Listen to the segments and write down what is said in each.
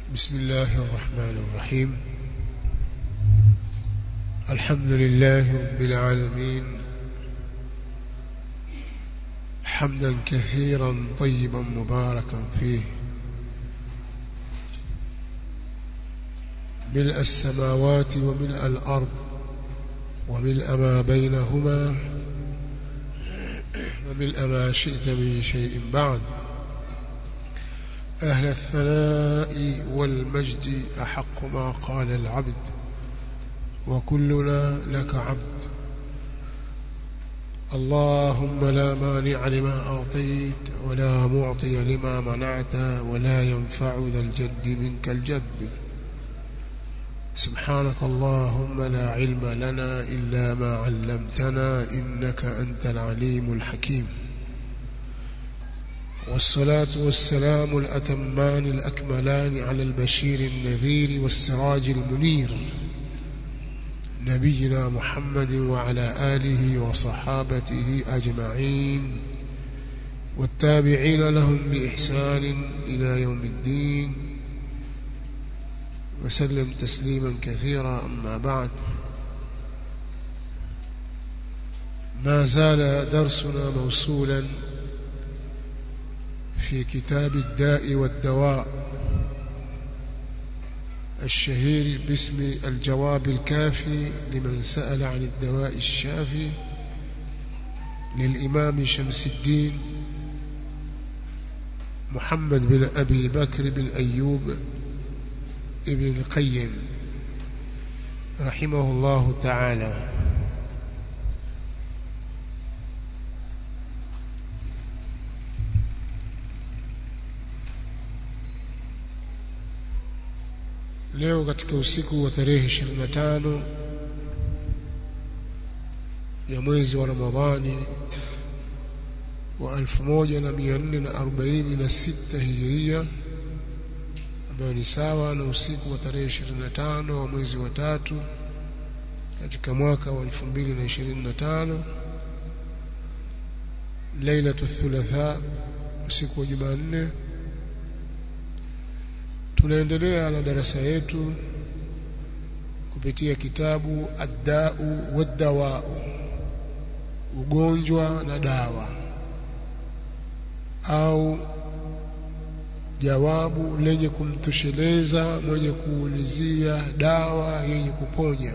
بسم الله الرحمن الرحيم الحمد لله رب العالمين حمدا كثيرا طيبا مباركا فيه ملء السماوات وملء الأرض وملء ما بينهما وملء ما شئت من شيء بعد أهل الثناء والمجد أحق ما قال العبد وكلنا لك عبد اللهم لا مانع لما أعطيت ولا معطي لما منعت ولا ينفع ذا الجد منك الجد سبحانك اللهم لا علم لنا إلا ما علمتنا إنك أنت العليم الحكيم والصلاة والسلام الأتمان الأكملان على البشير النذير والسراج المنير نبينا محمد وعلى آله وصحابته أجمعين والتابعين لهم بإحسان إلى يوم الدين وسلم تسليما كثيرا أما بعد ما زال درسنا موصولا في كتاب الداء والدواء الشهير باسم الجواب الكافي لمن سأل عن الدواء الشافي للإمام شمس الدين محمد بن أبي بكر بن أيوب ابن القيم رحمه الله تعالى leo katika usiku wa tarehe 25 ya mwezi wa Ramadhani wa 1446 Hijiria ambayo ni sawa na usiku wa tarehe 25 wa mwezi wa tatu katika mwaka wa 2025 Lailatul Thulatha usiku wa Jumanne tunaendelea na darasa yetu kupitia kitabu Ad-Da'u wad-Dawa'u ugonjwa na dawa au jawabu lenye kumtosheleza mwenye kuulizia dawa yenye kuponya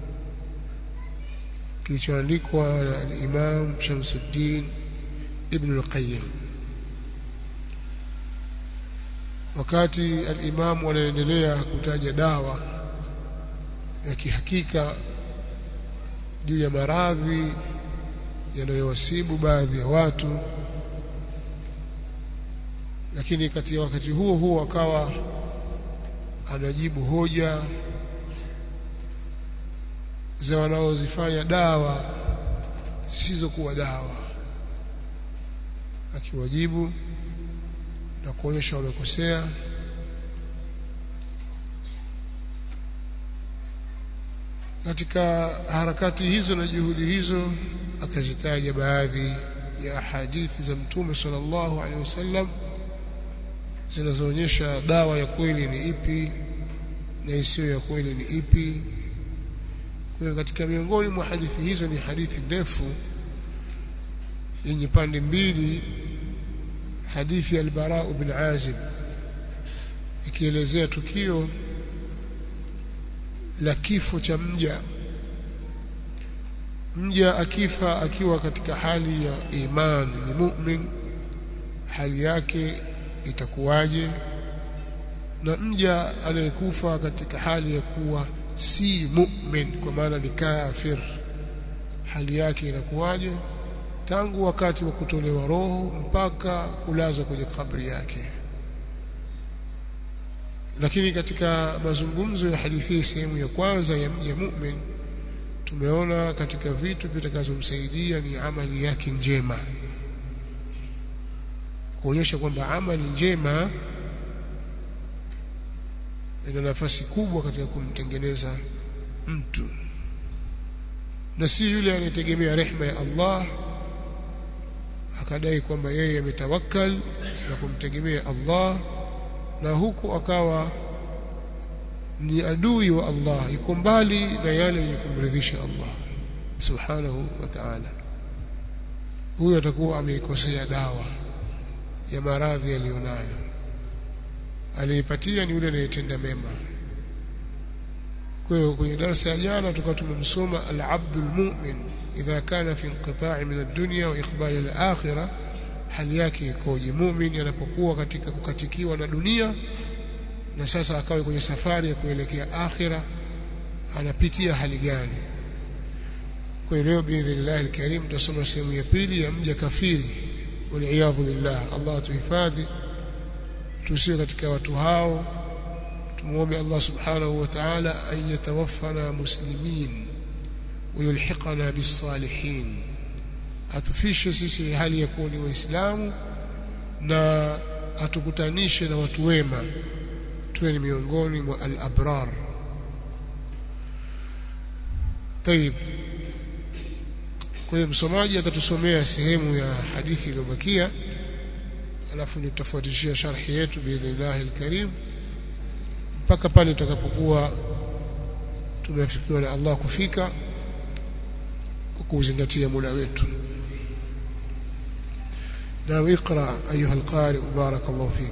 kilichoandikwa na al-Imam Shamsuddin Ibn al-Qayyim wakati al-Imam anaendelea kutaja dawa ya kihakika juu ya maradhi yanayowasibu baadhi ya watu lakini katika wakati huo huo akawa anajibu hoja za wanaozifanya dawa zisizokuwa dawa akiwajibu na kuonyesha wamekosea katika harakati hizo na juhudi hizo akazitaja baadhi ya hadithi za mtume sallallahu alaihi wasallam zinazoonyesha dawa ya kweli ni ipi na isiyo ya kweli ni ipi kwa katika miongoni mwa hadithi hizo ni hadithi ndefu yenye pande mbili hadithi ya al-Bara ibn Azib ikielezea tukio la kifo cha mja mja akifa akiwa katika hali ya imani ni mu'min hali yake itakuwaje na mja anayekufa katika hali ya kuwa si mu'min kwa maana ni kafir hali yake inakuwaje tangu wakati wa kutolewa roho mpaka kulazwa kwenye kabri yake lakini katika mazungumzo ya hadithi sehemu ya kwanza ya mja mu'min tumeona katika vitu vitakazomsaidia ni amali yake njema kuonyesha kwamba amali njema ina nafasi kubwa katika kumtengeneza mtu na si yule anayetegemea rehema ya Allah akadai kwamba yeye ametawakkal na kumtegemea Allah na huku akawa ni adui wa Allah yuko mbali na yale yenye kumridhisha Allah subhanahu wa ta'ala huyo atakuwa ameikosea dawa ya maradhi aliyonayo aliyepatia ni yule anayetenda mema kwa hiyo kwenye darasa ya jana tukawa tumemsoma al-abdul mu'min idha kana fi inqita'i min ad-dunya wa iqbal al-akhirah hali yake ikoje muumini anapokuwa katika kukatikiwa na dunia na sasa akawe kwenye safari ya kuelekea akhira anapitia hali gani kwa hiyo leo biidhnillah alkarim tutasoma sehemu ya pili ya mja kafiri waliyadhu billah Allah tuhifadhi tusiwe katika watu hao tumuombe Allah subhanahu wa ta'ala an yatawaffana muslimin ويلحقنا بالصالحين atufishe sisi hali ya kuwa ni waislamu na atukutanishe na watu wema tuwe ni miongoni mwa al-abrar طيب kwa hiyo msomaji atatusomea sehemu ya hadithi iliyobakia alafu nitafuatishia sharhi yetu biidhnillah alkarim mpaka pale tutakapokuwa tumeafikiwa na Allah kufika kwa kuzingatia muda wetu نعم اقرأ أيها القارئ بارك الله فيك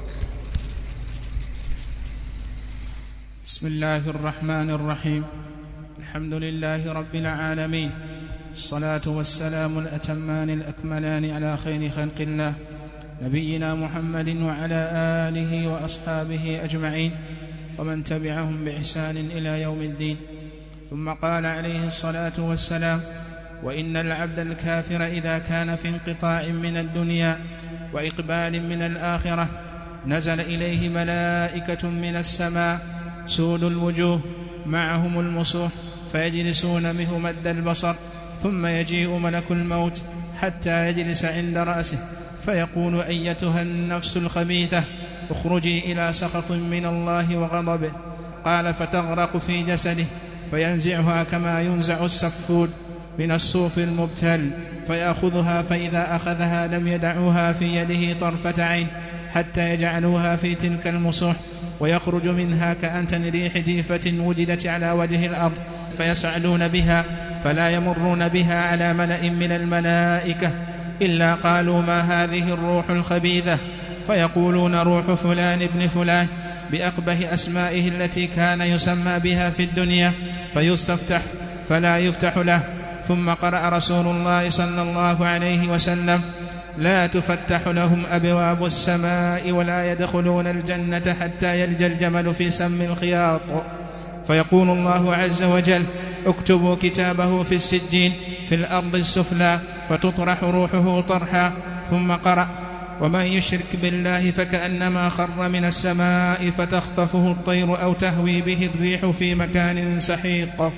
بسم الله الرحمن الرحيم الحمد لله رب العالمين الصلاة والسلام الأتمان الأكملان على خير خلق الله نبينا محمد وعلى آله وأصحابه أجمعين ومن تبعهم بإحسان إلى يوم الدين ثم قال عليه الصلاة والسلام وإن العبد الكافر إذا كان في انقطاع من الدنيا وإقبال من الآخرة نزل إليه ملائكة من السماء سود الوجوه معهم المصوح فيجلسون منه مد البصر ثم يجيء ملك الموت حتى يجلس عند رأسه فيقول أيتها النفس الخبيثة اخرجي إلى سخط من الله وغضبه قال فتغرق في جسده فينزعها كما ينزع السفود من الصوف المبتل فيأخذها فإذا أخذها لم يدعوها في يده طرفة عين حتى يجعلوها في تلك المصوح ويخرج منها كأنتن ريح جيفة وجدت على وجه الأرض فيسعلون بها فلا يمرون بها على ملأ من الملائكة إلا قالوا ما هذه الروح الخبيثة فيقولون روح فلان ابن فلان بأقبه أسمائه التي كان يسمى بها في الدنيا فيستفتح فلا يفتح له ثم قرأ رسول الله صلى الله عليه وسلم لا تفتح لهم أبواب السماء ولا يدخلون الجنة حتى يلج الجمل في سم الخياط فيقول الله عز وجل اكتبوا كتابه في السجين في الأرض السفلى فتطرح روحه طرحا ثم قرأ ومن يشرك بالله فكأنما خر من السماء فتخطفه الطير أو تهوي به الريح في مكان سحيق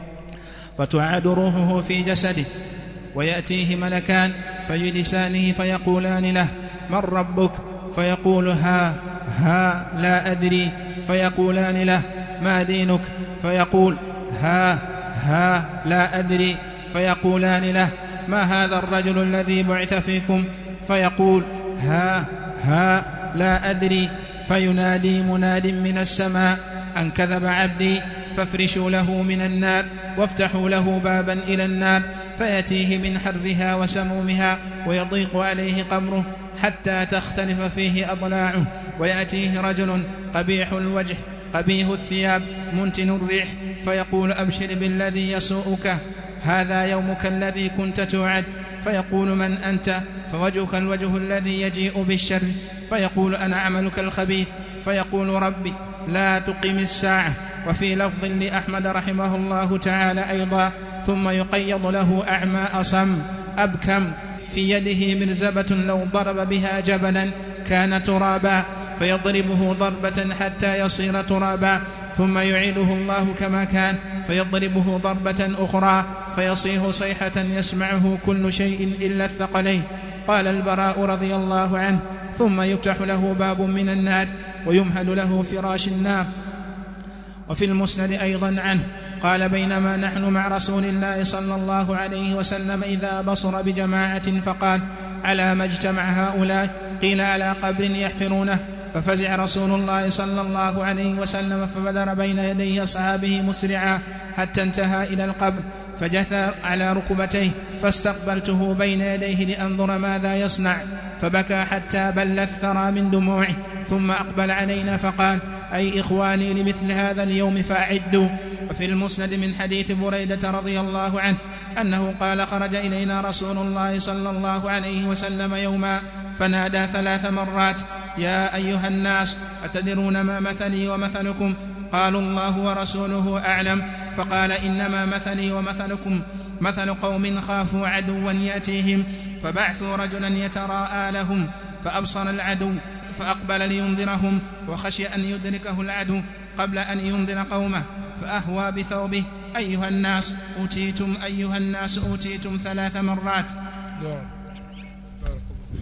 فتعاد روحه في جسده ويأتيه ملكان فيجلسانه فيقولان له من ربك فيقول ها ها لا أدري فيقولان له ما دينك فيقول ها ها لا أدري فيقولان له ما هذا الرجل الذي بعث فيكم فيقول ها ها لا أدري فينادي مناد من السماء أن كذب عبدي فافرشوا له من النار وافتحوا له بابا إلى النار فيأتيه من حرها وسمومها ويضيق عليه قمره حتى تختلف فيه أضلاعه ويأتيه رجل قبيح الوجه قبيح الثياب منتن الريح فيقول أبشر بالذي يسوءك هذا يومك الذي كنت توعد فيقول من أنت فوجهك الوجه الذي يجيء بالشر فيقول أنا عملك الخبيث فيقول ربي لا تقم الساعة وفي لفظ لأحمد رحمه الله تعالى أيضا ثم يقيض له أعمى أصم أبكم في يده مرزبة لو ضرب بها جبلا كان ترابا فيضربه ضربة حتى يصير ترابا ثم يعيده الله كما كان فيضربه ضربة أخرى فيصيح صيحة يسمعه كل شيء إلا الثقلين قال البراء رضي الله عنه ثم يفتح له باب من النار ويمهل له فراش النار وفي المسند أيضا عنه قال بينما نحن مع رسول الله صلى الله عليه وسلم إذا بصر بجماعة فقال على ما اجتمع هؤلاء قيل على قبر يحفرونه ففزع رسول الله صلى الله عليه وسلم فبدر بين يدي أصحابه مسرعا حتى انتهى إلى القبر فجثى على ركبتيه فاستقبلته بين يديه لأنظر ماذا يصنع فبكى حتى بل الثرى من دموعه ثم أقبل علينا فقال أي إخواني لمثل هذا اليوم فأعدوا وفي المسند من حديث بريدة رضي الله عنه أنه قال خرج إلينا رسول الله صلى الله عليه وسلم يوما فنادى ثلاث مرات يا أيها الناس أتدرون ما مثلي ومثلكم قالوا الله ورسوله أعلم فقال إنما مثلي ومثلكم مثل قوم خافوا عدوا يأتيهم فبعثوا رجلا يتراءى لهم فأبصر العدو فأقبل لينذرهم وخشي أن يدركه العدو قبل أن ينذر قومه فأهوى بثوبه أيها الناس أوتيتم أيها الناس أوتيتم ثلاث مرات نعم بارك الله فيك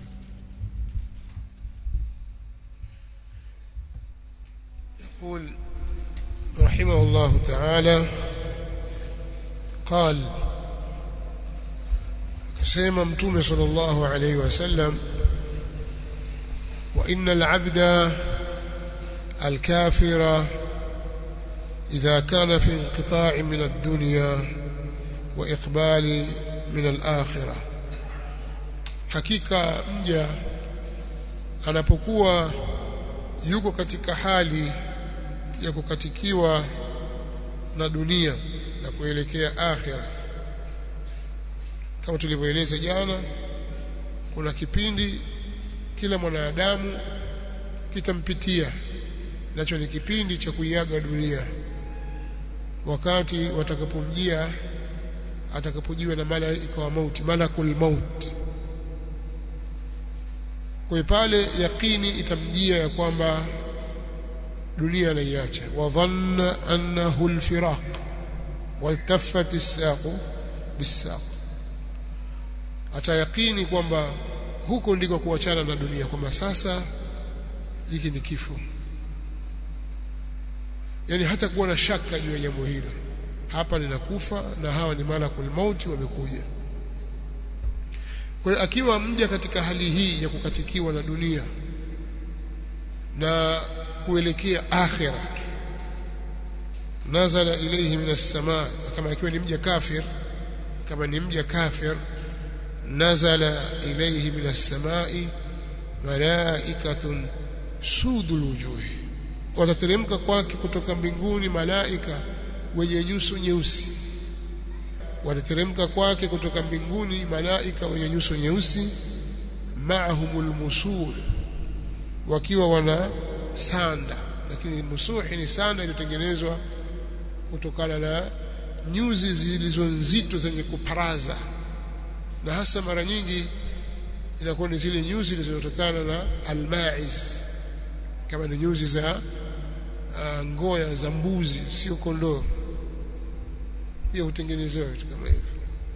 يقول رحمه الله تعالى قال akasema mtume sallallahu alayhi wasallam wa innal abda الكافر إذا كان في انقطاع من الدنيا وإقبال من الآخرة hakika mja anapokuwa yuko katika hali ya kukatikiwa na dunia na kuelekea akhira kama tulivyoeleza jana kuna kipindi kila mwanadamu kitampitia nacho ni kipindi cha kuiaga dunia wakati watakapomjia atakapojiwa na malaika wa mauti malakul maut kwa pale yaqini itamjia ya kwamba dunia anaiacha wa dhanna annahu alfiraq waltaffat as-saqu bis-saq atayaqini kwamba huko ndiko kuachana na dunia kwamba sasa hiki ni kifo yani hata kuwa na shaka juu ya jambo hilo hapa ninakufa na hawa ni malakul mauti wamekuja kwa hiyo akiwa mja katika hali hii ya kukatikiwa na dunia na kuelekea akhira nazala ilayhi minas samaa kama akiwa ni mja kafir kama ni mja kafir nazala ilayhi minas samai malaikatun sudul wujuhi watateremka kwake kutoka mbinguni malaika wenye nyuso nyeusi watateremka kwake kutoka mbinguni malaika wenye nyuso nyeusi maahumul musul wakiwa wana sanda lakini musuhi ni sanda iliyotengenezwa kutokana na nyuzi zilizo nzito zenye kuparaza na hasa mara nyingi inakuwa ni zile nyuzi zilizotokana na almaiz kama ni nyuzi za uh, ngoya za mbuzi sio kondoo pia hutengenezewa vitu kama hivyo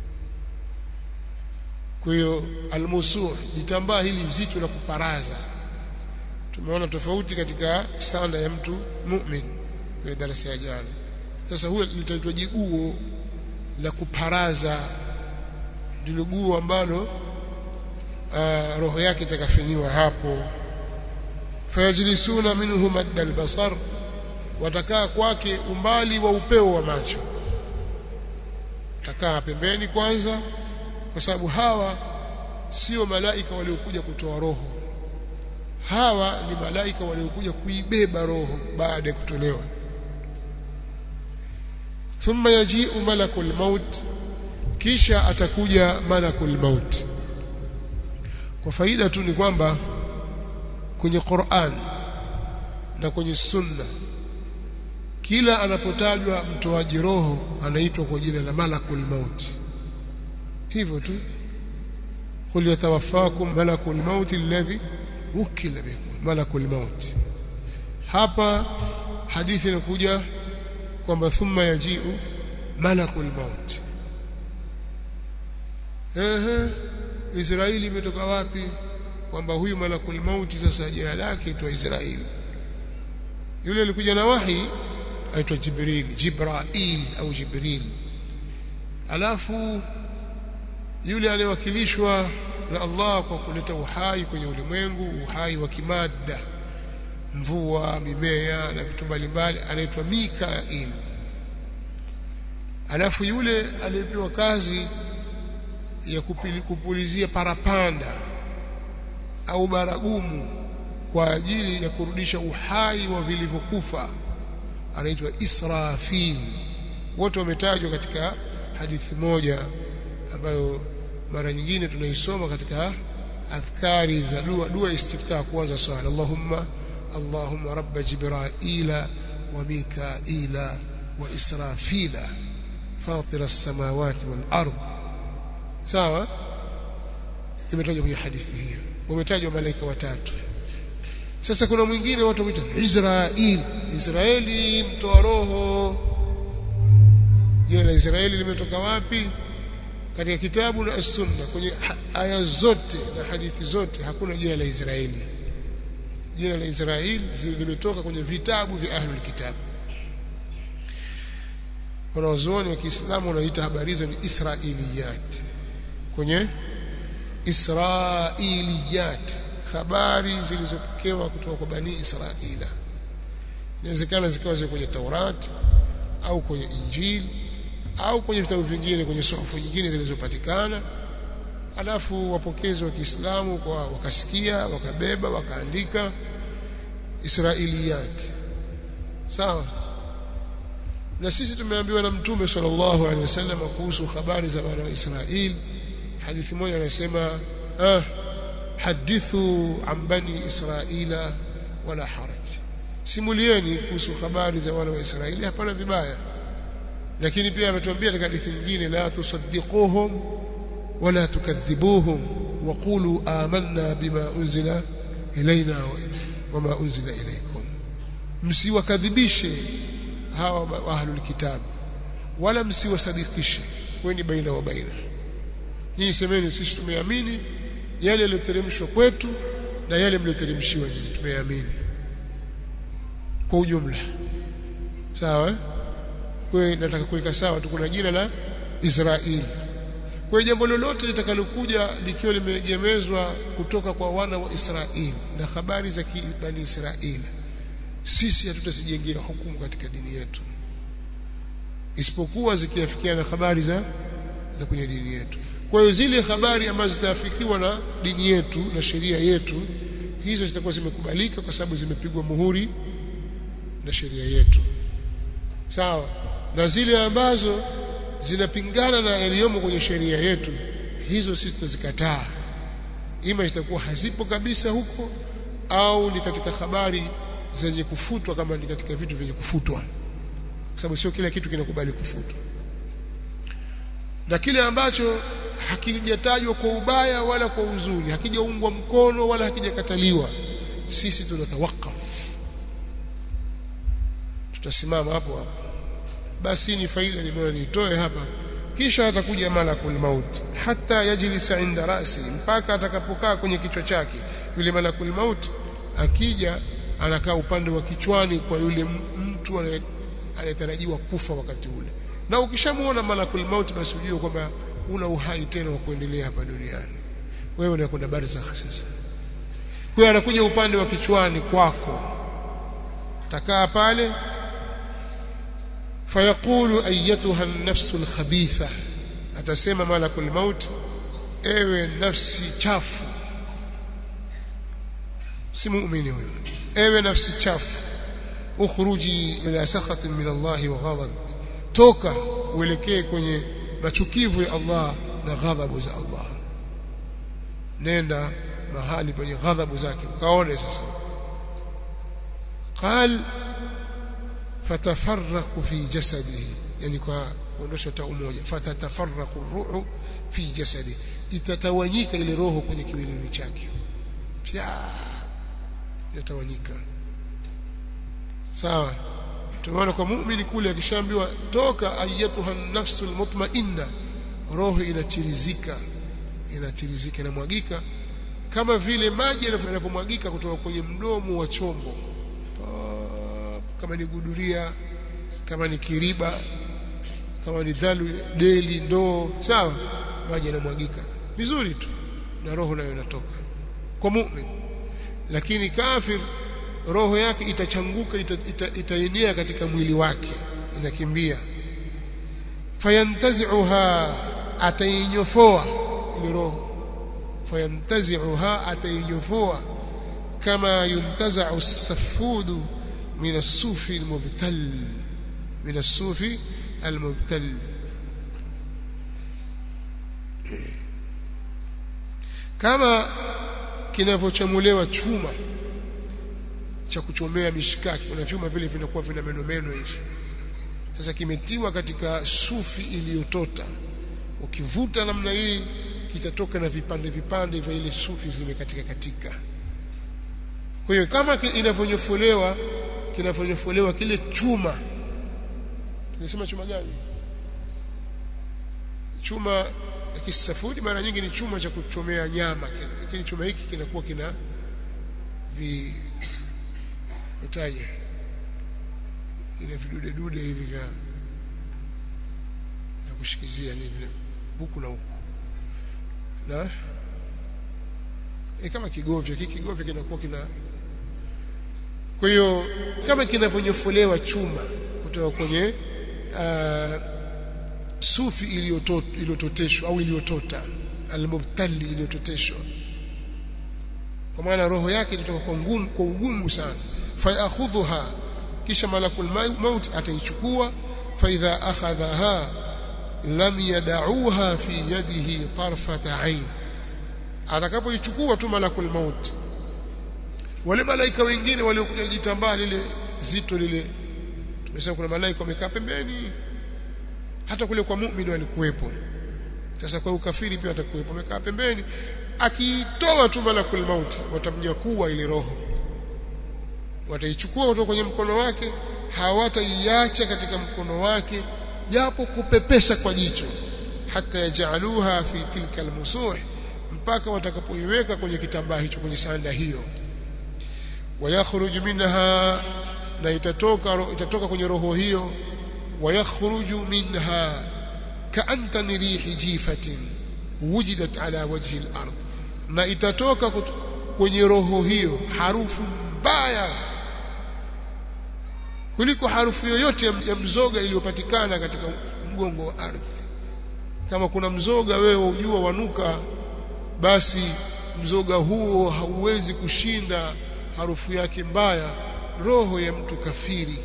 kwa hiyo almusuh jitambaa hili zito la kuparaza tumeona tofauti katika sanda ya mtu mu'min kwenye darasa ya jana sasa huyo litaitwa jiguo la kuparaza ndilo guo ambalo uh, roho yake itakafiniwa hapo fayajlisuna minhu madda albasar watakaa kwake umbali wa upeo wa macho watakaa pembeni kwanza kwa sababu hawa sio malaika waliokuja kutoa roho hawa ni malaika waliokuja kuibeba roho baada ya kutolewa thumma yaji'u malakul maut kisha atakuja malakul maut kwa faida tu ni kwamba kwenye Qur'an na kwenye sunna kila anapotajwa mtoaji roho anaitwa kwa jina la malakul maut hivyo tu qul yatawaffakum malakul maut alladhi wukila bikum malakul maut hapa hadithi inakuja kwamba thumma yaji'u malakul maut ehe Israeli imetoka wapi kwamba huyu malakul mauti sasa jina lake itwa Israeli yule alikuja na wahi aitwa Jibril Jibrail au Jibril alafu yule aliyewakilishwa na Allah kwa kuleta uhai kwenye ulimwengu uhai wa kimadda mvua mimea na vitu mbalimbali anaitwa Mikail alafu yule aliyepewa kazi ya kupili, kupulizia parapanda au baragumu kwa ajili ya kurudisha uhai wa vilivyokufa anaitwa Israfil wote wametajwa katika hadithi moja ambayo mara nyingine tunaisoma katika adhkari za dua dua istiftah kwanza swala Allahumma Allahumma rabb jibraila wa mikaila wa israfila fatir as-samawati wal ard sawa imetajwa kwenye hadithi hiyo wametajwa malaika watatu sasa kuna mwingine watu wanaita Israel Israeli mtoa roho jina la Israeli limetoka wapi katika kitabu na sunna kwenye aya zote na hadithi zote hakuna jina la Israeli jina la Israeli limetoka kwenye vitabu vya ahlul kitab wanaozuoni wa Kiislamu wanaita habari hizo ni Israiliyat kwenye Israiliyat habari zilizopokewa kutoka kwa bani Israila inawezekana zikawa ziko kwenye Taurati au kwenye Injili au kwenye vitabu vingine kwenye sofu nyingine zilizopatikana alafu wapokezi wa Kiislamu kwa wakasikia wakabeba wakaandika Israiliyat sawa na sisi tumeambiwa na mtume sallallahu alaihi wasallam kuhusu habari za wana wa Israeli hadithi moja anasema ah hadithu an bani israila wala haraj simulieni kuhusu habari za wana wa Israeli hapana vibaya lakini pia ametuambia katika hadithi nyingine la tusaddiquhum wala tukadhibuhum waqulu amanna bima unzila ilaina wama unzila ilaykum msiwakadhibishe hawa ahlul kitab wala msiwasadikishe kweni baina wa baina nyinyi semeni sisi tumeamini yale yaliyoteremshwa kwetu na yale mlioteremshiwa nyinyi tumeamini kwa ujumla sawa kwa hiyo nataka kuweka sawa tu kuna jina la Israeli kwa jambo lolote litakalokuja likiwa limeegemezwa kutoka kwa wana wa Israeli na habari za bani Israeli sisi hatutasijengea hukumu katika dini yetu isipokuwa zikiafikiana habari za za kwenye dini yetu kwa hiyo zile habari ambazo zitaafikiwa na dini yetu na sheria yetu hizo zitakuwa zimekubalika kwa sababu zimepigwa muhuri na sheria yetu sawa na zile ambazo zinapingana na yaliyomo kwenye sheria yetu hizo sisi tutazikataa ima zitakuwa hazipo kabisa huko au ni katika habari zenye kufutwa kama ni katika vitu vyenye kufutwa kwa sababu sio kila kitu kinakubali kufutwa na kile ambacho hakijatajwa kwa ubaya wala kwa uzuri hakijaungwa mkono wala hakijakataliwa sisi tunatawakaf tutasimama hapo hapo basi ni faida nimeona niitoe hapa kisha atakuja malakul maut hata yajlisa inda rasi mpaka atakapokaa kwenye kichwa chake yule malakul maut akija anakaa upande wa kichwani kwa yule mtu anayetarajiwa kufa wakati ule na ukishamuona malakul maut basi ujue kwamba una uhai tena wa kuendelea hapa duniani wewe unakwenda barzakh sasa kwa hiyo anakuja upande wa kichwani kwako atakaa pale fayaqulu ayyatuha an-nafsu al-khabitha atasema malakul maut ewe nafsi chafu si muumini huyo ewe nafsi chafu ukhruji ila sakhatin min Allah wa ghadab toka uelekee kwenye machukivu ya Allah na ghadhabu za Allah nenda mahali penye ghadhabu zake ukaone sasa qal fatafarraqu fi jasadihi yani kwa kuondosha ta umoja fatatafarraqu ruhu fi jasadi itatawanyika ile roho kwenye kiwiliwili chake pia itatawanyika sawa tumeona kwa muumini kule akishaambiwa toka ayatuha nafsul mutmainna roho inachirizika inachirizika inamwagika kama vile maji yanapomwagika kutoka kwenye mdomo wa chombo kama ni guduria kama ni kiriba kama ni dalu deli ndoo sawa maji yanamwagika vizuri tu na roho nayo inatoka kwa muumini lakini kafir roho yake itachanguka itaenea ita, ita katika mwili wake inakimbia fayantazi'uha atainyofoa ile roho fayantazi'uha atainyofoa kama yuntaza'u as-safudu min as-sufi al-mubtal min as-sufi al-mubtal kama kinavyochamulewa chuma cha kuchomea mishikaki kuna vyuma vile vinakuwa vina meno meno hivi sasa kimetiwa katika sufi iliyotota ukivuta namna hii kitatoka na vipande vipande vya ile sufi zimekatika katika kwa hiyo kama inavyonyofolewa kinavyonyofolewa kile chuma tunasema chuma gani chuma ya kisafudi mara nyingi ni chuma cha kuchomea nyama lakini chuma hiki kinakuwa kina vi utaje ile vidude dude hivi vya vya kushikizia ni vile huku na huku na e kama kigovya hiki kigovya kinakuwa kina kwa hiyo kama kinavyonyofolewa chuma kutoka kwenye uh, sufi iliyototeshwa au iliyotota almubtali iliyototeshwa kwa maana roho yake itatoka kwa ngumu kwa ugumu sana fayakhudhuha kisha malakul maut ataichukua fa idha akhadhaha lam yad'uha fi yadihi tarfata ain atakapoichukua tu malakul maut wale malaika wengine waliokuja jitambaa lile zito lile tumesema kuna malaika wamekaa pembeni hata kule kwa muumini walikuwepo sasa kwa ukafiri pia atakuwepo wamekaa pembeni akiitoa tu malakul maut watamnyakua ile roho wataichukua kutoka kwenye mkono wake hawataiacha katika mkono wake japo kupepesa kwa jicho hata yajaluha fi tilka almusuh mpaka watakapoiweka kwenye kitambaa hicho kwenye sanda hiyo wayakhruju minha na itatoka itatoka kwenye roho hiyo wayakhruju minha kaantani rihi jifatin wujidat ala wajhi al-ard na itatoka kwenye roho hiyo harufu mbaya kuliko harufu yoyote ya mzoga iliyopatikana katika mgongo wa ardhi kama kuna mzoga wewe ujua wanuka basi mzoga huo hauwezi kushinda harufu yake mbaya roho ya mtu kafiri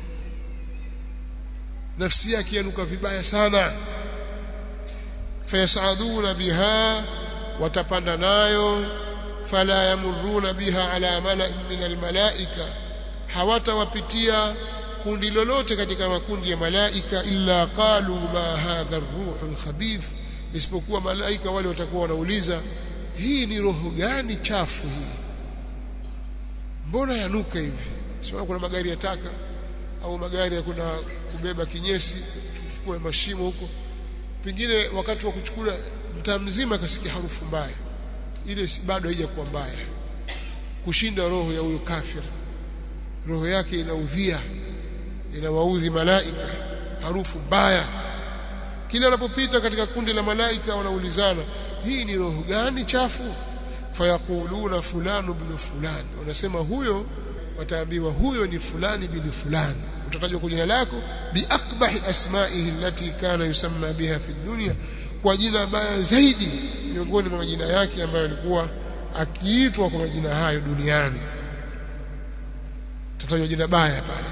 nafsi yake yanuka vibaya sana fayasaduna biha watapanda nayo fala yamuruna biha ala mala'in min almalaika hawatawapitia kundi lolote katika makundi ya malaika illa qalu ma hadha ar-ruhul khabith isipokuwa malaika wale watakuwa wanauliza hii ni roho gani chafu hii mbona yanuka hivi sio kuna magari ya taka au magari ya kuna kubeba kinyesi tuchukue mashimo huko pengine wakati wa kuchukua mtaa mzima akasikia harufu mbaya ile bado haijakuwa mbaya kushinda roho ya huyo kafir roho yake inaudhia inawaudhi malaika harufu mbaya kila anapopita katika kundi la malaika wanaulizana hii ni roho gani chafu fayaquluna fulanu bin fulani wanasema huyo wataambiwa huyo ni fulani bin fulani utatajwa kwa jina lako biakbahi asma'ihi allati kana yusamma biha fi dunya kwa jina baya zaidi miongoni mwa majina yake ambayo alikuwa akiitwa kwa majina hayo duniani tatajwa jina baya pale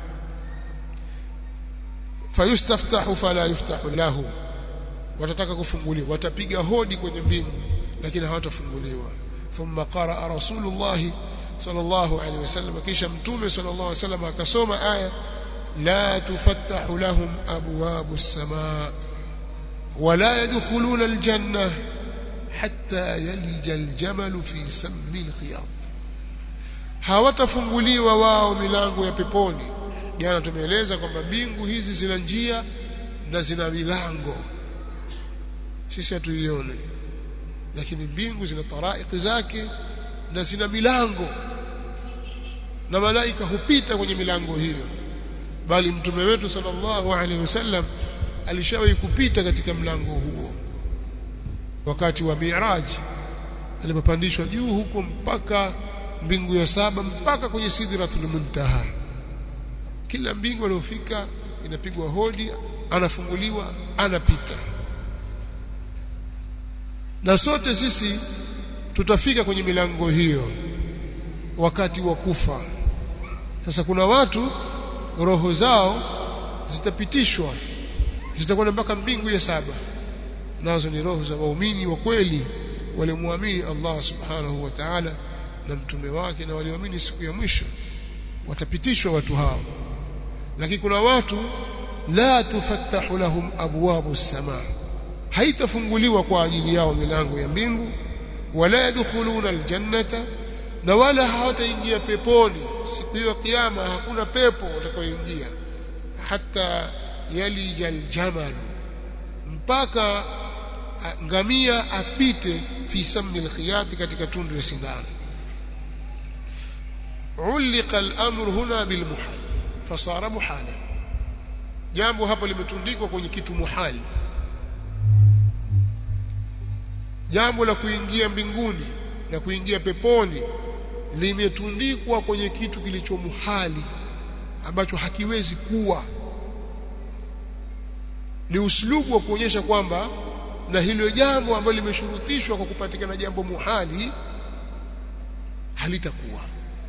fayustaftahu fala yuftahu lahu watataka kufunguliwa watapiga hodi kwenye mbingu lakini hawatafunguliwa thumma qaraa rasulullah sallallahu alaihi wasallam kisha mtume sallallahu alaihi wasallam akasoma aya la tufattahu lahum abwabu as-samaa ولا يدخلون الجنة حتى يلج الجمل في سم الخياط hawatafunguliwa wao milango ya peponi jana tumeeleza kwamba mbingu hizi zina njia na zina milango sisi hatuione lakini mbingu zina taraiki zake na zina milango na malaika hupita kwenye milango hiyo bali mtume wetu sallallahu alaihi wasallam alishawahi kupita katika mlango huo wakati wa Mi'raj alipopandishwa juu huko mpaka mbingu ya saba mpaka kwenye sidratul muntaha kila mbingu aliyofika inapigwa hodi anafunguliwa anapita na sote sisi tutafika kwenye milango hiyo wakati wa kufa sasa kuna watu roho zao zitapitishwa zitakwenda mpaka mbingu ya saba nazo ni roho za waumini wa kweli waliomwamini Allah subhanahu wa ta'ala na mtume wake na walioamini siku ya mwisho watapitishwa watu hao lakini kuna watu la tufattahu lahum abwabu samaa haitafunguliwa kwa ajili yao milango ya mbingu wala yadkhuluna aljannata na wala hawataingia peponi siku hiyo kiyama hakuna pepo watakayoingia hata yalija aljamal mpaka ngamia apite fi sammi alkhiyati katika tundu ya sindano ulika al-amru huna bil muhal fasara muhala jambo hapo limetundikwa kwenye kitu muhali jambo la kuingia mbinguni na kuingia peponi limetundikwa kwenye kitu kilicho muhali ambacho hakiwezi kuwa ni uslubu wa kuonyesha kwamba na hilo jambo ambalo limeshurutishwa kwa kupatikana jambo muhali halitakuwa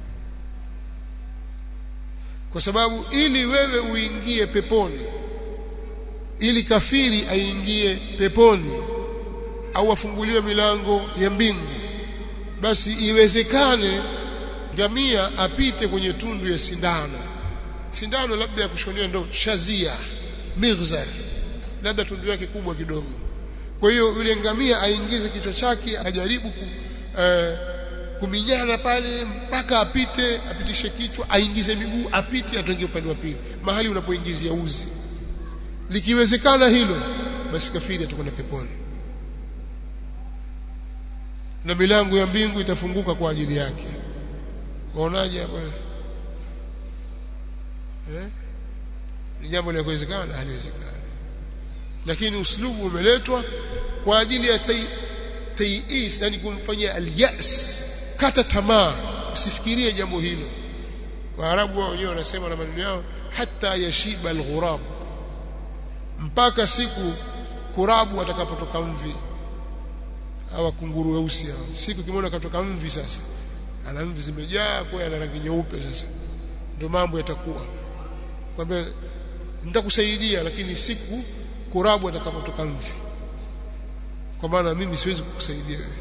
kwa sababu ili wewe uingie peponi ili kafiri aingie peponi au afunguliwe milango ya mbingu basi iwezekane ngamia apite kwenye tundu ya sindano sindano labda ya kushonia ndo shazia mighzar labda tundu yake kubwa kidogo kwa hiyo yule ngamia aingize kichwa chake ajaribu ku, uh, kuminyana pale mpaka apite apitishe kichwa aingize miguu apite atoke upande wa pili mahali unapoingizia uzi likiwezekana hilo basi kafiri atakwenda peponi na milango ya mbingu itafunguka kwa ajili yake waonaje hapa eh ni jambo la kuwezekana haliwezekani lakini uslubu umeletwa kwa ajili ya tayis yani kumfanyia alyas kata tamaa usifikirie jambo hilo waarabu wao wenyewe wanasema na maneno yao hata yashiba alghurab mpaka siku kurabu atakapotoka mvi hawa kunguru weusi hao siku kimona katoka mvi sasa ana mvi zimejaa kwa ana rangi nyeupe sasa ndio mambo yatakuwa kwamba nitakusaidia lakini siku kurabu atakapotoka mvi kwa maana mimi siwezi kukusaidia wewe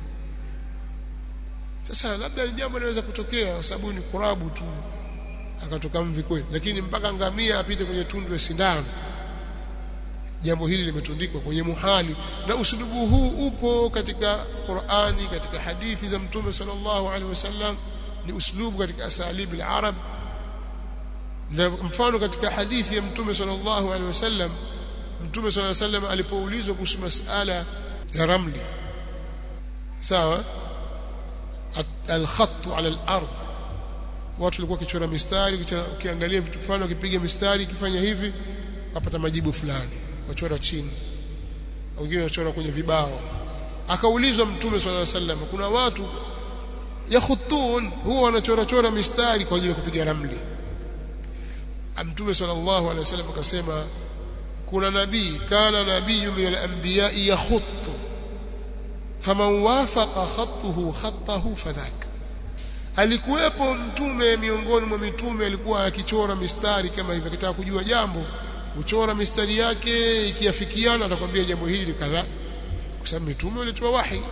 sasa labda ni jambo linaweza kutokea kwa sababu ni kurabu tu akatoka mvi kweli lakini mpaka ngamia apite kwenye tundu ya sindano jambo hili limetundikwa kwenye muhali na usulubu huu upo katika Qur'ani katika hadithi za Mtume sallallahu alaihi wasallam ni uslubu katika asalibi al-arab na mfano katika hadithi ya Mtume sallallahu alaihi wasallam Mtume sallallahu alaihi wasallam alipoulizwa kuhusu masala ya ramli sawa al-khatt ala al-ard watu walikuwa kichora mistari ukiangalia vitu fulani wakipiga mistari kifanya hivi wapata majibu fulani wachora chini wengine wachora kwenye vibao akaulizwa mtume swalla sallam kuna watu yakhutun huwa wanachora chora mistari kwa ajili ya kupiga ramli mtume sallallahu alaihi wasallam akasema kuna nabii kana nabiyyu min al-anbiya yakhuttu faman wafaqa khattuhu khattahu fadhaka alikuwepo mtume miongoni mwa mitume alikuwa akichora mistari kama hivi akitaka kujua jambo uchora mistari yake ikiafikiana atakwambia jambo hili ni kadhaa kwa sababu mitume walitoa wahi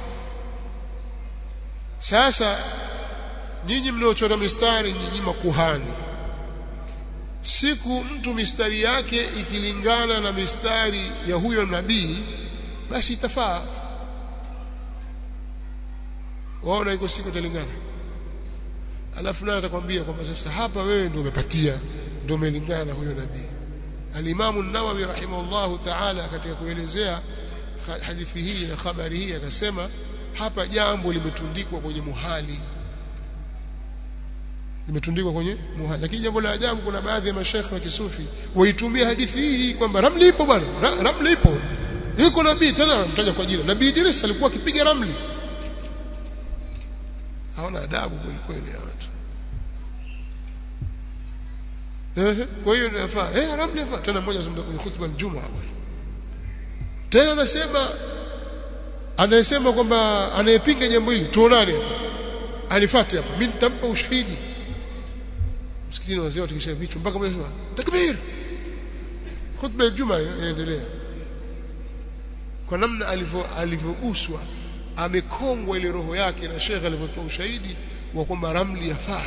sasa nyinyi mnaochora mistari nyinyi makuhani siku mtu mistari yake ikilingana na mistari ya huyo nabii basi itafaa waona iko siku italingana alafu naye atakwambia kwamba sasa hapa wewe ndio umepatia ndio umelingana na huyo nabii Al-Imam an-Nawawi rahimahullahu ta'ala katika kuelezea hadithi hii na habari hii akasema hapa jambo limetundikwa kwenye muhali limetundikwa kwenye muhali lakini jambo la ajabu kuna baadhi ya mashaikh wa kisufi waitumia hadithi hii kwamba ramli ipo bwana Ra, ramli ipo yuko nabii tena mtaja kwa jina nabii Idris alikuwa akipiga ramli hawana adabu kweli kweli watu ehe kwa hiyo inafaa eh ramli inafaa tena mmoja azungumza kwenye khutba Ijumaa bwana tena anasema anayesema kwamba anayepinga jambo hili tuonane anifuate hapa mimi nitampa ushahidi msikitini wazee watikisha vichwa mpaka mmoja anasema takbir khutba ya Ijumaa yaendelea kwa namna alivyo alivyoguswa amekongwa ile roho yake na shekhe alivyotoa ushahidi wa kwamba ramli yafaa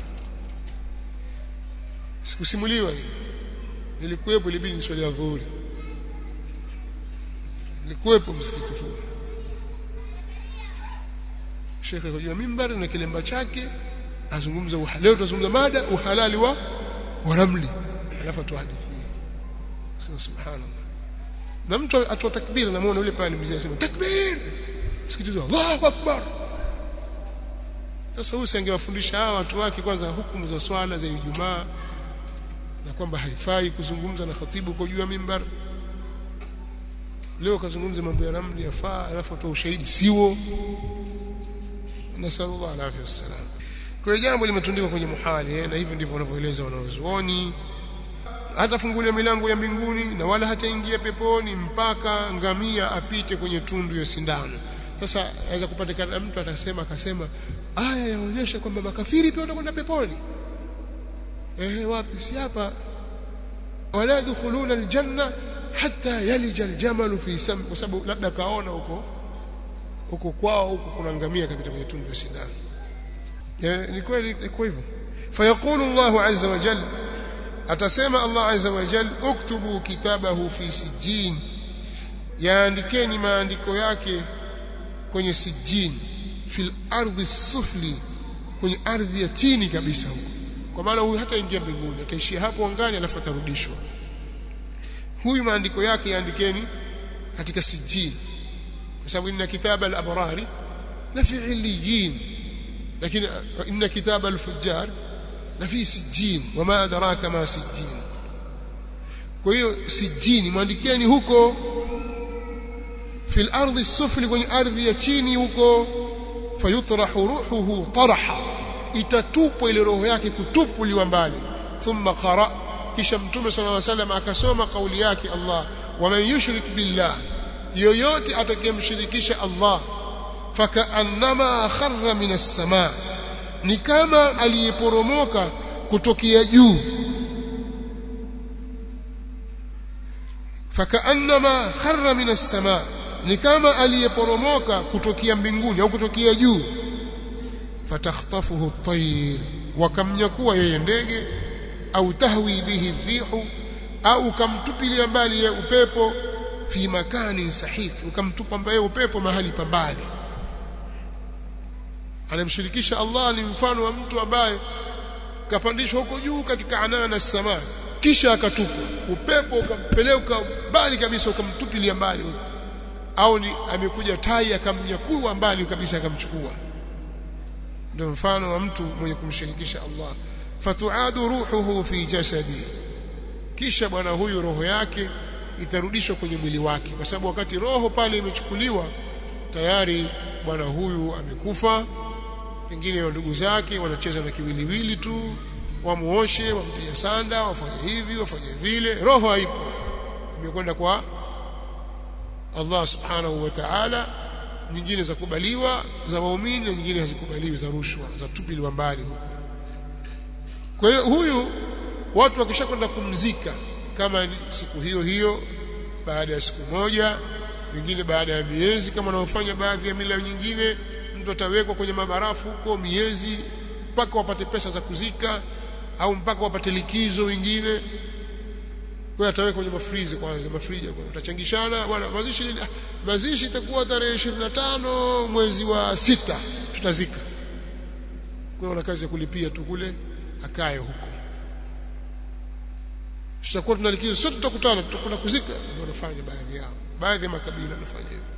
sikusimuliwa hii nilikuwepo ilibidi niswali ya dhuhuri nilikuwepo msikiti huu shekhe kujua mimbari na kilemba chake azungumza leo tutazungumza mada uhalali wa wa ramli alafu atoa hadithi sio subhanallah na mtu atoa takbira na muone yule pale mzee anasema takbir msikiti Allahu akbar sasa huyu singewafundisha hawa watu wake kwanza hukumu za swala za Ijumaa na kwamba haifai kuzungumza na khatibu kwa juu ya mimbar leo kazungumza mambo ya ramli yafaa alafu atoa ushahidi siwo nasallallahu alaihi wasallam kwa jambo limetundikwa kwenye muhali eh, na hivyo ndivyo wanavyoeleza wanaozuoni hatafungulia milango ya mbinguni na wala hataingia peponi mpaka ngamia apite kwenye tundu ya sindano sasa aweza kupatikana mtu atasema akasema aya yaonyesha kwamba makafiri pia watakwenda peponi eh wapi si hapa wala yadkhuluna aljanna hatta yalija aljamalu fi sam kwa sababu labda kaona huko huko kwao huko kuna ngamia kapita kwenye tundu ya sindano eh ni kweli iko hivyo fayaqulu Allah azza wa jalla atasema Allah azza wa jalla uktubu kitabahu fi sijin yaandikeni maandiko yake kwenye sijin fil ardi sufli kwenye ardhi ya chini kabisa huko kwa maana huyu hata ingia mbinguni ataishia hapo angani alafu atarudishwa huyu maandiko yake yaandikeni katika sijin kwa sababu inna kitaba al-abrari la fi illiyin lakini inna kitaba al-fujjar la fi sijin wama adraka ma sijin kwa hiyo sijini mwandikeni huko fil ardi sufli kwenye ardhi ya chini huko fayutrahu ruhuhu taraha itatupwa ile roho yake kutupuliwa mbali thumma qara kisha mtume sallallahu alaihi wasallam akasoma kauli yake Allah waman yushrik billah yoyote atakayemshirikisha Allah fakaannama kharra minas samaa ni kama aliyeporomoka kutokea juu fakaannama kharra minas samaa ni kama aliyeporomoka kutokea mbinguni au kutokea juu fatakhtafuhu at-tayr wakamnyakua yeye ndege au tahwi bihi rihu au kamtupilia mbali ya upepo fi makani sahih ukamtupa mbali upepo mahali pambali anamshirikisha Allah ni mfano wa mtu ambaye kapandishwa huko juu katika anana samaa kisha akatupwa upepo ukampeleka mbali kabisa ukamtupilia mbali huko au ni amekuja tai akamnyakua mbali kabisa akamchukua ndio mfano wa mtu mwenye kumshirikisha Allah fatuadu ruhuhu fi jasadi kisha bwana huyu roho yake itarudishwa kwenye mwili wake kwa sababu wakati roho pale imechukuliwa tayari bwana huyu amekufa pengine ndugu zake wanacheza na kiwiliwili tu wamuoshe wamtie sanda wafanye hivi wafanye vile roho haipo imekwenda kwa Allah subhanahu wa ta'ala nyingine za kubaliwa za waumini na nyingine hazikubaliwi za rushwa za tupiliwa mbali huko kwa hiyo huyu watu wakishakwenda kumzika kama ni siku hiyo hiyo baada ya siku moja wengine baada ya miezi kama wanaofanya baadhi ya mila nyingine mtu atawekwa kwenye mabarafu huko miezi mpaka wapate pesa za kuzika au mpaka wapate likizo wengine kwa hiyo atawekwa kwenye mafrizi kwanza mafrija kwanza utachangishana bwana mazishi lini mazishi itakuwa tarehe 25 mwezi wa sita tutazika kwa hiyo una kazi ya kulipia tu kule akae huko tutakuwa tunalikizo sote tutakutana tutakwenda kuzika ndio wanafanya baadhi yao baadhi ya makabila wanafanya hivyo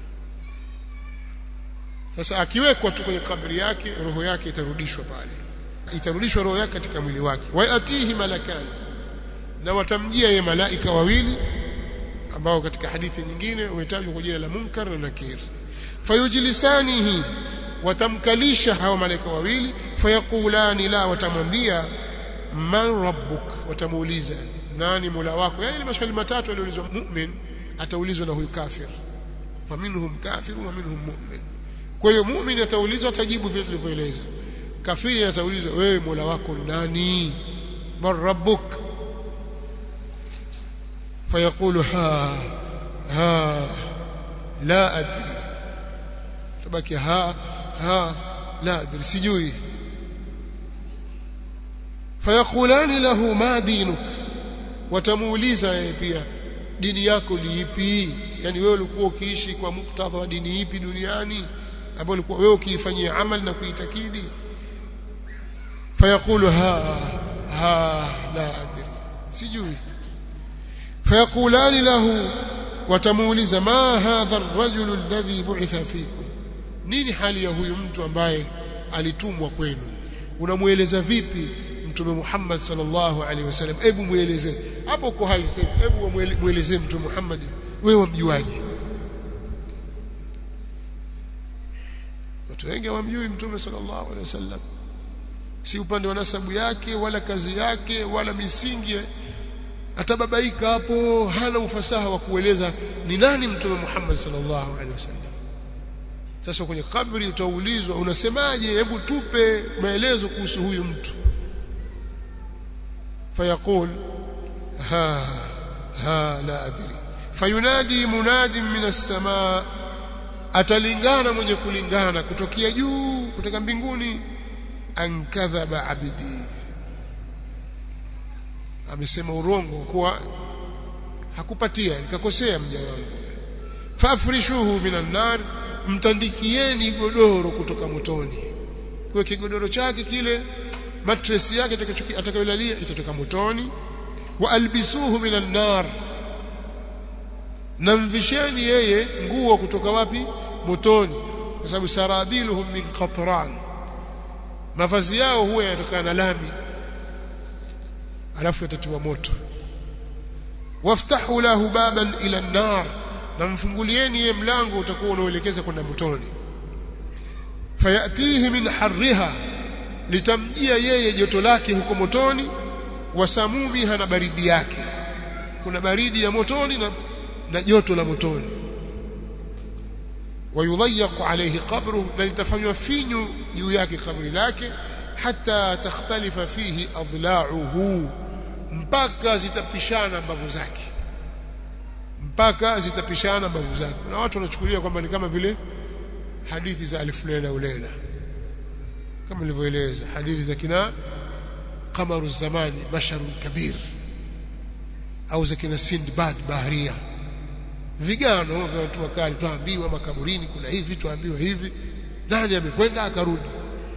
sasa akiwekwa tu kwenye kabri yake roho yake itarudishwa pale itarudishwa roho yake katika mwili wake wa atihi malakani na watamjia ye malaika wawili ambao katika hadithi nyingine umetajwa kwa jina la Munkar na Nakir fayujlisanihi watamkalisha hao malaika wawili fayaqulani la watamwambia man rabbuk watamuuliza nani mola wako yani ile maswali matatu aliulizwa mu'min ataulizwa na huyu kafir faminhum kafir wa minhum mu'min kwa hiyo mu'min ataulizwa atajibu vile tulivyoeleza kafiri ataulizwa wewe mola wako nani man rabbuk fayaqulu ha ha la adri tabaki ha ha la adri sijui fayaqulani lahu ma dinuk watamuuliza yeye pia dini yako ni ipi yani wewe ulikuwa ukiishi kwa muktadha wa dini ipi duniani ambayo ulikuwa wewe ukiifanyia amali na kuitakidi fayaqulu ha ha la adri sijui fayaqulani lahu watamuuliza ma hadha ar-rajul alladhi bu'itha fikum nini hali ya huyu mtu ambaye alitumwa kwenu unamueleza vipi mtume Muhammad sallallahu alaihi wasallam hebu mueleze hapo uko hai sasa hebu mueleze mtume Muhammad wewe wamjuaje watu wengi hawamjui mtume sallallahu alaihi wasallam si upande wa nasabu yake wala kazi yake wala misingi atababaika hapo hana ufasaha wa kueleza ni nani mtume Muhammad sallallahu alaihi wasallam sasa kwenye kabri utaulizwa unasemaje hebu tupe maelezo kuhusu huyu mtu fayaqul ha ha la adri fayunadi munadin min as-samaa atalingana mwenye kulingana kutokea juu kutoka mbinguni an kadhaba abdi amesema urongo kuwa hakupatia nikakosea mja wangu fafrishuhu minan nar mtandikieni godoro kutoka motoni kwa kigodoro chake kile mattress yake atakayolalia itatoka motoni wa albisuhu minan nar namvisheni yeye nguo kutoka wapi motoni kwa sababu sarabiluhum min qatran mavazi yao huwa yanatokana na lami alafu yatatiwa moto waftahu lahu baban ila an-nar na mfungulieni yeye mlango utakuwa unaoelekeza kwenda motoni fayatihi min harriha litamjia yeye joto lake huko motoni wasamumiha na baridi yake kuna baridi ya motoni na, na joto la motoni wayudhayyaqu alayhi qabru na litafanywa finyu juu yake kabri lake hata takhtalifa fihi adla'uhu mpaka zitapishana mbavu zake mpaka zitapishana mbavu zake na watu wanachukulia kwamba ni kama vile hadithi za alif lela ulela kama nilivyoeleza hadithi za kina qamaru zamani basharun kabir au za kina Sindbad baharia vigano vya watu wakali tuambiwa makaburini kuna hivi tuambiwa hivi nani amekwenda akarudi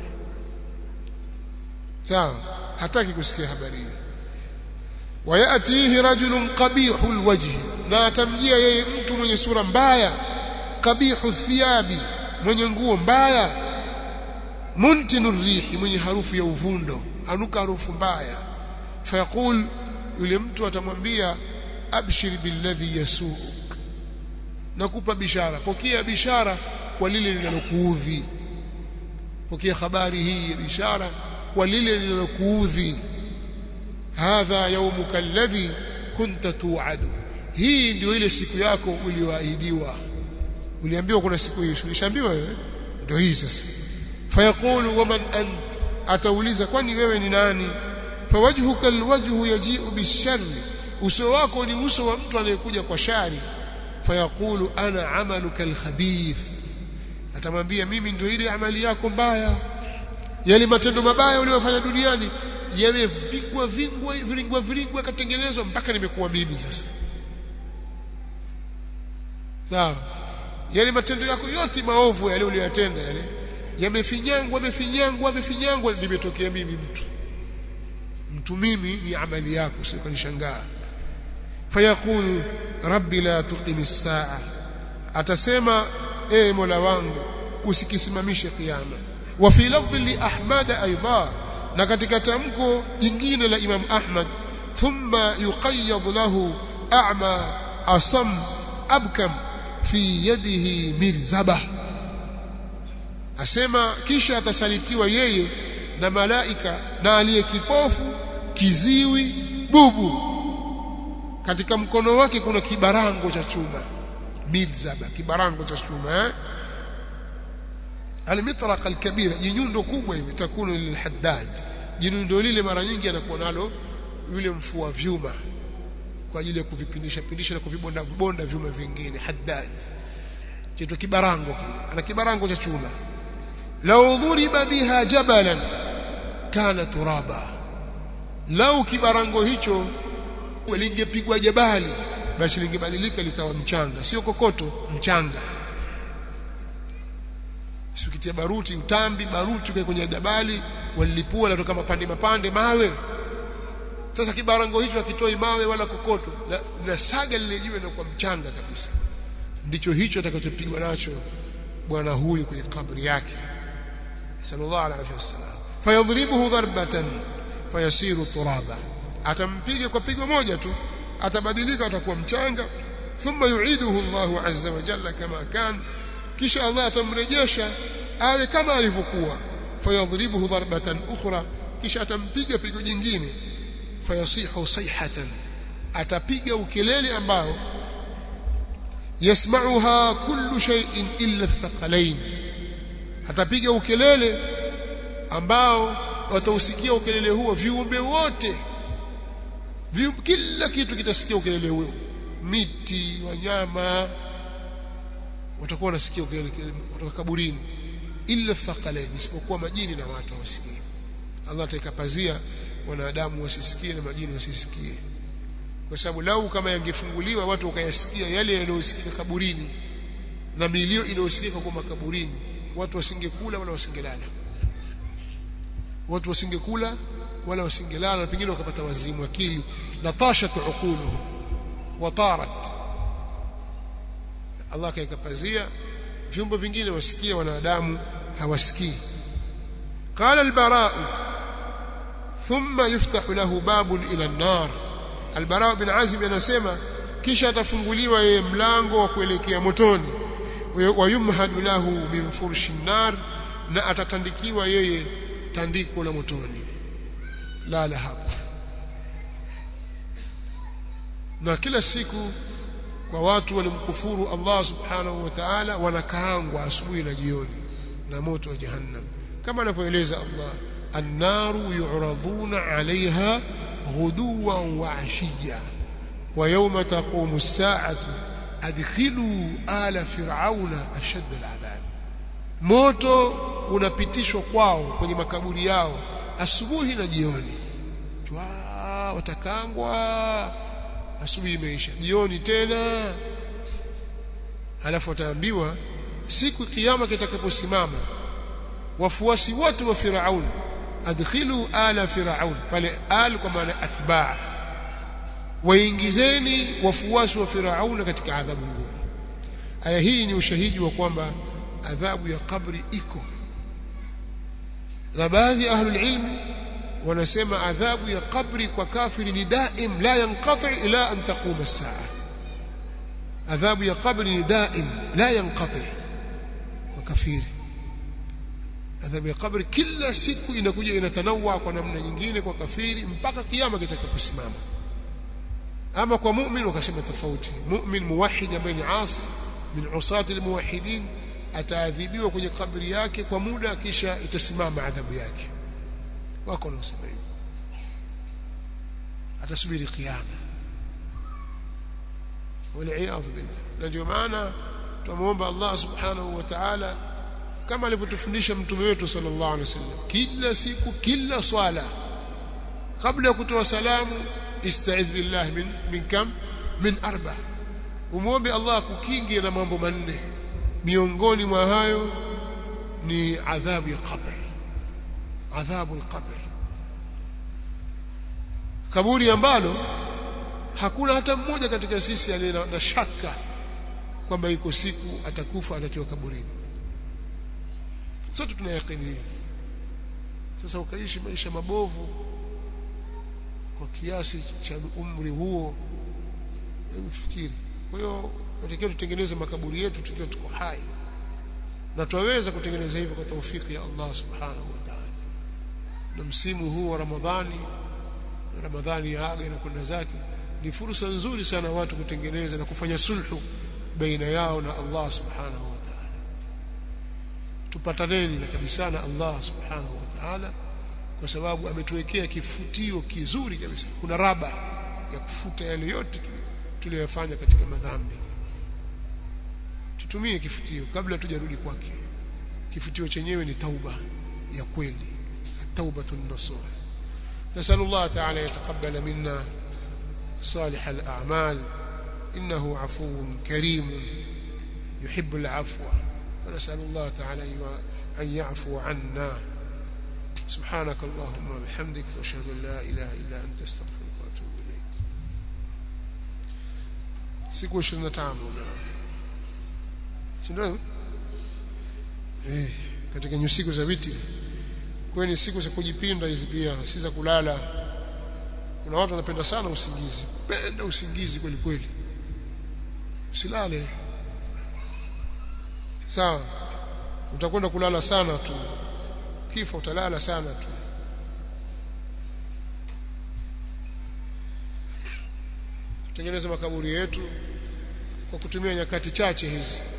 sawa hataki kusikia habari hiyo wayatihi rajulun qabihul wajhi na atamjia yeye mtu mwenye sura mbaya qabihu thiyabi mwenye nguo mbaya muntinu rihi mwenye harufu ya uvundo anuka harufu mbaya fayaqul yule mtu atamwambia abshir billadhi yasuuk nakupa bishara pokea bishara kwa lile linalokuudhi pokea habari hii ya bishara kwa lile linalokuudhi hadha yawmuka alladhi kunta tu'adu hii ndio ile siku yako ulioahidiwa uliambiwa kuna siku hiyo ulishaambiwa wewe ndio hii sasa fayaqulu waman ant atauliza kwani wewe ni nani fawajhuka alwajhu yaji'u bisharri uso wako ni uso wa mtu anayekuja kwa shari fayaqulu ana amaluka alkhabith atamwambia mimi ndio ile amali yako mbaya yale matendo mabaya uliyofanya duniani yamevingwa vingwa viringwa viringwa katengenezwa mpaka nimekuwa mimi sasa sawa yale matendo yako yote maovu yale uliyotenda yale yamefinyangwa yamefinyangwa yamefinyangwa nimetokea mimi mtu mtu mimi ni amali yako sio kanishangaa fayaqulu rabbi la tuqim as-saa atasema ee mola wangu usikisimamishe kiyama wa fi lafdhi li ahmad aidha na katika tamko jingine la imam ahmad thumma yuqayyad lahu a'ma asam abkam fi yadihi mirzaba asema kisha atasalitiwa yeye na malaika na aliye kipofu kiziwi bubu katika mkono wake kuna kibarango cha chuma milzaba kibarango cha chuma eh? almitraq alkabira jinyundo kubwa hivi takunu lilhaddad jinyundo lile mara nyingi anakuwa nalo yule mfua vyuma kwa ajili ya kuvipindisha pindisha na kuvibonda vibonda vyuma vingine haddad kitu kibarango kile ana kibarango cha chuma law dhuriba biha jabalan kana turaba lau kibarango hicho lingepigwa jabali basi lingebadilika likawa mchanga sio kokoto mchanga sikitia baruti utambi baruti kwa kwenye jabali walilipua natoka mapande mapande mawe sasa kibarango hicho hakitoi mawe wala kokoto na, na saga lile jiwe na kwa mchanga kabisa ndicho hicho atakachopigwa nacho bwana huyu kwenye kabri yake sallallahu alaihi wasallam fayadhribuhu darbatan fayasiru turaba atampiga kwa pigo moja tu atabadilika atakuwa mchanga thumma yu'iduhu Allahu azza wa jalla kama kan kisha Allah atamrejesha awe kama alivyokuwa fayadhribuhu darbatan ukhra kisha atampiga pigo jingine fayasihu sayhatan atapiga ukelele ambao yasma'uha kullu shay'in illa athqalain atapiga ukelele ambao watausikia ukelele huo viumbe wote viumbe, kila kitu kitasikia ukelele huo miti wanyama watakuwa wanasikia ukelele kutoka kaburini illa thaqalain isipokuwa majini na watu hawasikii Allah ataikapazia wanadamu wasisikie na majini wasisikie kwa sababu lau kama yangefunguliwa watu wakayasikia yale yanayosikika kaburini na milio inayosikika kwa makaburini watu wasingekula wala wasingelala watu wasingekula wala wasingelala na pengine wakapata wazimu akili na tashat uquluhum wa tarat Allah kaikapazia vyombo vingine wasikia wanadamu hawasikii qala al-bara thumma yuftahu lahu babun ila an-nar al-bara bin azib anasema kisha atafunguliwa yeye mlango wa kuelekea motoni wa yumhadu lahu min furshi nar na atatandikiwa yeye tandiko la motoni lala hapo na kila siku kwa watu walimkufuru Allah subhanahu wa ta'ala wanakaangwa asubuhi na jioni na moto wa jahannam kama anavyoeleza Allah annaru yu'raduna 'alayha ghuduwan wa 'ashiyya wa yawma taqumu as-sa'atu adkhilu ala fir'auna ashadda al'adhab moto unapitishwa kwao kwenye makaburi yao asubuhi na jioni Chwa, watakangwa asubuhi imeisha jioni tena alafu wataambiwa siku kiyama kitakaposimama wafuasi wote wa Firaun adkhilu ala Firaun pale al kwa maana atbaa waingizeni wafuasi wa Firaun katika adhabu ngumu aya hii ni ushahidi wa kwamba adhabu ya kabri iko na baadhi ya ahlul ilmi wanasema adhabu ya kabri kwa kafiri ni daim la yanqati ila an taquma as-saa adhabu ya kabri ni daim la yanqati kwa kafiri adhabu ya kabri kila siku inakuja inatanawa kwa namna nyingine kwa kafiri mpaka kiyama kitakaposimama ama kwa mu'min wakasema tofauti mu'min muwahhid ambaye ni asi min usati almuwahhidin ataadhibiwa kwenye kabri yake kwa muda kisha itasimama adhabu yake wako wanaosema hivyo atasubiri kiyama waliyadhu billah na ndio maana tunamuomba Allah subhanahu wa ta'ala kama alivyotufundisha mtume wetu sallallahu alaihi wasallam kila siku kila swala kabla ya kutoa salamu ista'idh billah min min kam min arba umuombe Allah kukinge na mambo manne miongoni mwa hayo ni adhabu ya qabr adhabu al-qabr kaburi ambalo hakuna hata mmoja katika sisi aliye na shaka kwamba iko siku atakufa atatiwa kaburini sote tunayakini sasa ukaishi maisha mabovu kwa kiasi cha umri huo mfikiri kwa hiyo tunatakiwa tutengeneze makaburi yetu tukiwa tuko hai na twaweza kutengeneza hivyo kwa taufiki ya Allah subhanahu wa ta'ala na msimu huu wa Ramadhani na Ramadhani ya aga inakwenda zake ni fursa nzuri sana watu kutengeneza na kufanya sulhu baina yao na Allah subhanahu wa ta'ala tupataneni na kabisa na Allah subhanahu wa ta'ala kwa sababu ametuwekea kifutio kizuri kabisa kuna raba ya kufuta yale yote tuliyofanya katika madhambi tutumie kifutio kabla tujarudi kwake kifutio chenyewe ni tauba ya kweli at-taubatun nasuh نسأل الله تعالى يتقبل منا صالح الأعمال إنه عفو كريم يحب العفو ونسأل الله تعالى أن يعفو عنا سبحانك اللهم وبحمدك واشهد ان لا اله الا انت استغفرك واتوب اليك siku 25 ndio eh katika nyusiku za witi kwani siku za kujipinda hizi pia si za kulala kuna watu wanapenda sana usingizi penda usingizi kweli kweli usilale sawa utakwenda kulala sana tu kifa utalala sana tu tutengeneze makaburi yetu kwa kutumia nyakati chache hizi